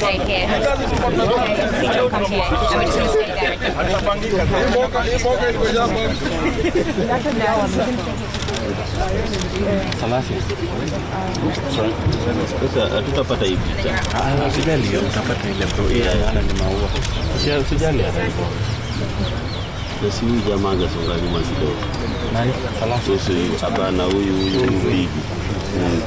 stay here. Okay, we don't come here. And we're just going to stay there. Sasa hatutapata hii picha. Ah, Usijali, utapata ile bro. Yeah, yeah. ni maua. Usia- Usijali hata hivyo. Na si huyu jamaa angesonga nyuma kidogo. Nani? Salasi. Sasa huyu hapana, huyu huyu huyu bigi. Mm.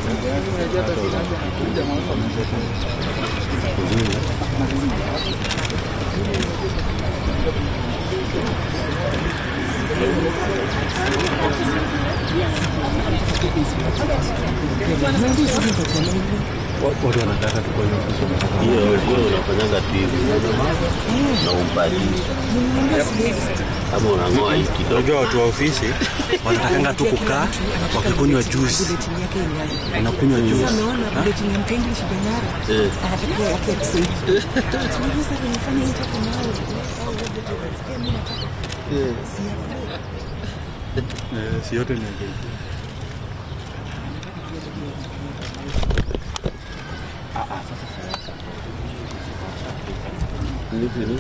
Watu wanataka tukoe Hiyo hiyo unafanyaga tu hivi na umbadilisha kama unang'oa hii kidogo. Unajua watu wa ofisi wanatakanga tu kukaa wakikunywa juice. Unakunywa juice. Ha? Eh, Eh, si yote ni mbili. hivi ni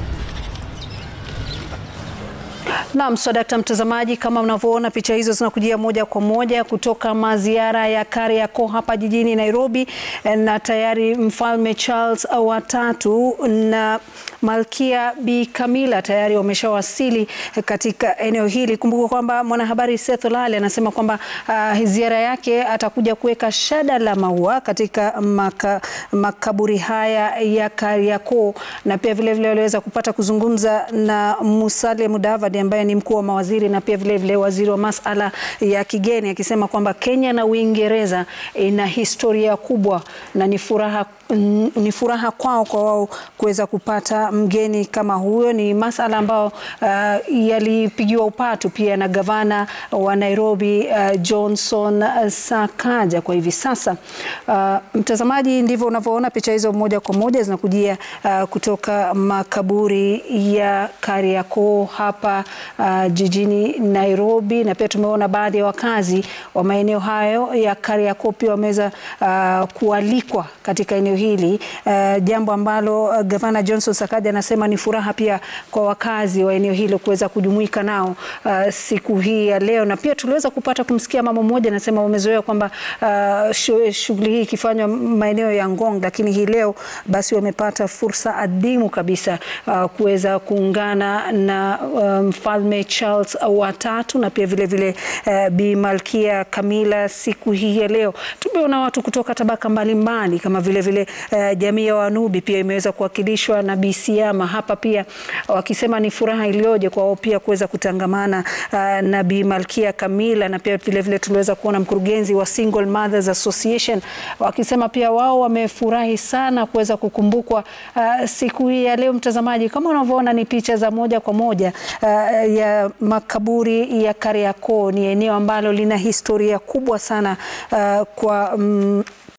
Naam, swadakta mtazamaji, kama mnavyoona picha hizo zinakujia moja kwa moja kutoka maziara ya Kariakoo hapa jijini Nairobi, na tayari mfalme Charles wa tatu na malkia Bi Camilla tayari wameshawasili katika eneo hili. Kumbuka kwamba mwanahabari Seth Olale anasema kwamba uh, ziara yake atakuja kuweka shada la maua katika maka, makaburi haya ya Kariakoo, na pia vilevile waliweza kupata kuzungumza na Musalia Mudavadi ambaye ni mkuu wa mawaziri na pia vilevile vile waziri wa masala ya kigeni akisema kwamba Kenya na Uingereza ina historia kubwa na ni furaha mm, ni furaha kwao kwa wao kuweza kupata mgeni kama huyo. Ni masala ambayo uh, yalipigiwa upatu pia na gavana wa Nairobi uh, Johnson uh, Sakaja. Kwa hivi sasa uh, mtazamaji, ndivyo unavyoona picha hizo moja kwa moja zinakujia uh, kutoka makaburi ya Kariakoo hapa uh, jijini Nairobi, na pia tumeona baadhi ya wakazi wa maeneo hayo ya Kariakoo pia wameweza uh, kualikwa katika eneo hili uh, jambo ambalo uh, gavana Johnson Sakaja anasema ni furaha pia kwa wakazi wa eneo hilo kuweza kujumuika nao uh, siku hii ya leo, na pia tuliweza kupata kumsikia mama mmoja anasema wamezoea kwamba uh, shu- shughuli hii ikifanywa maeneo ya Ngong, lakini hii leo basi wamepata fursa adhimu kabisa uh, kuweza kuungana na uh, mfalme Charles wa tatu na pia vile vile uh, Bi Malkia Camilla siku hii ya leo. Tumeona watu kutoka tabaka mbalimbali kama vile vile uh, jamii ya Wanubi pia imeweza kuwakilishwa na Bi Siama hapa pia wakisema ni furaha iliyoje kwa wao pia kuweza kutangamana uh, na Bi Malkia Camilla na pia vile vile tuliweza kuona mkurugenzi wa Single Mothers Association wakisema pia wao wamefurahi sana kuweza kukumbukwa uh, siku hii ya leo. Mtazamaji, kama unavyoona ni picha za moja kwa moja uh, ya makaburi ya Kariakoo. Ni eneo ambalo lina historia kubwa sana uh, kwa mm,